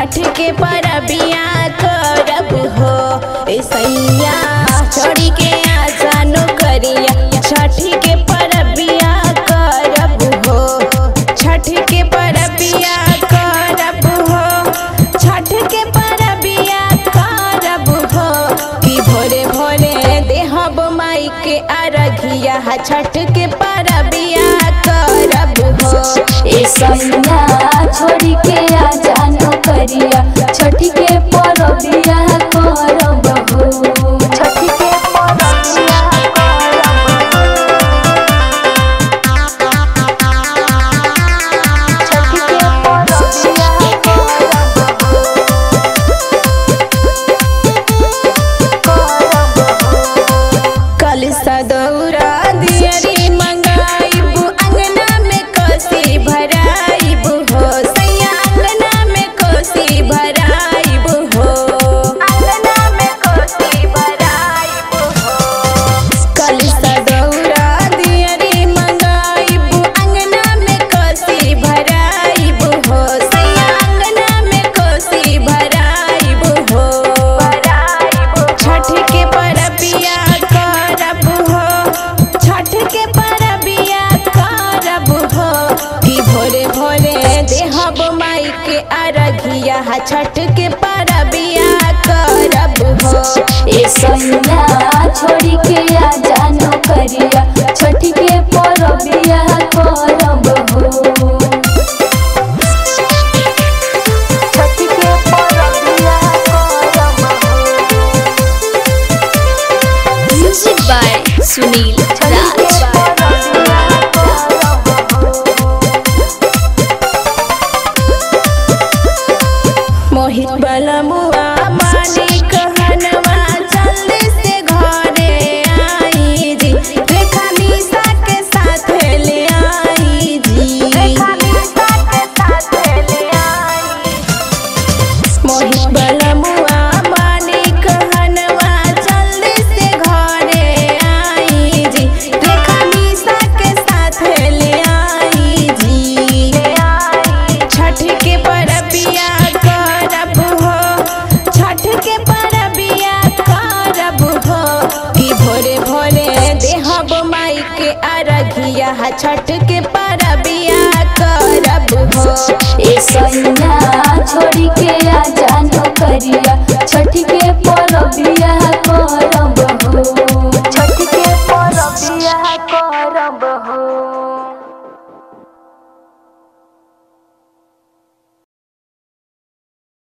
छठ के परबिया करब हो ए सैया छोड़ी के आजा नौकरिया छठ के परबिया करब हो छठ के परबिया करब हो छठ के परबिया करब हो कि भोरे भोरे देहब माई के अरघिया छठ के परबिया करब हो ए सैया छोड़ी के आ जानो करिया छठी के परबिया करब हो छठी के परबिया छठी के परबिया कल सदौरा दियरी मंगाइबू अंगना में कोसी भराइबू हो सैया अंगना में कोसी भराइबू हो अंगना में कोसी भराइबू हो कल सदौरा दियरी मंगाइबू अंगना में कोसी भराइबू हो सैया अंगना में कोसी भराइबू हो भराइबू छठ के परबिया करब हो छठ के परबिया करब हो कि भोरे भोरे देहब माई के अरघिया छठ के परबिया करब हो ए सैया छोड़ी के आ जानो करिया छठी के परबिया करब हो छठी के परबिया करब म्यूजिक बाय सुनील राज मोहित बलमुआ मानी कहनवा जल्दी से घरे आई जी रेखा निशा के साथ ले आई जी रेखा निशा के साथ ले आई मोहित बलमुआ मानी कहनवा जल्दी से घरे आई जी रेखा निशा के साथ ले आई जी छठ के परबिया करब हो छठ के परबिया करब हो कि भोरे भोरे देहब माई के अरघिया छठ के परबिया करब हो ए सैया छोड़ी के आ जानो करिया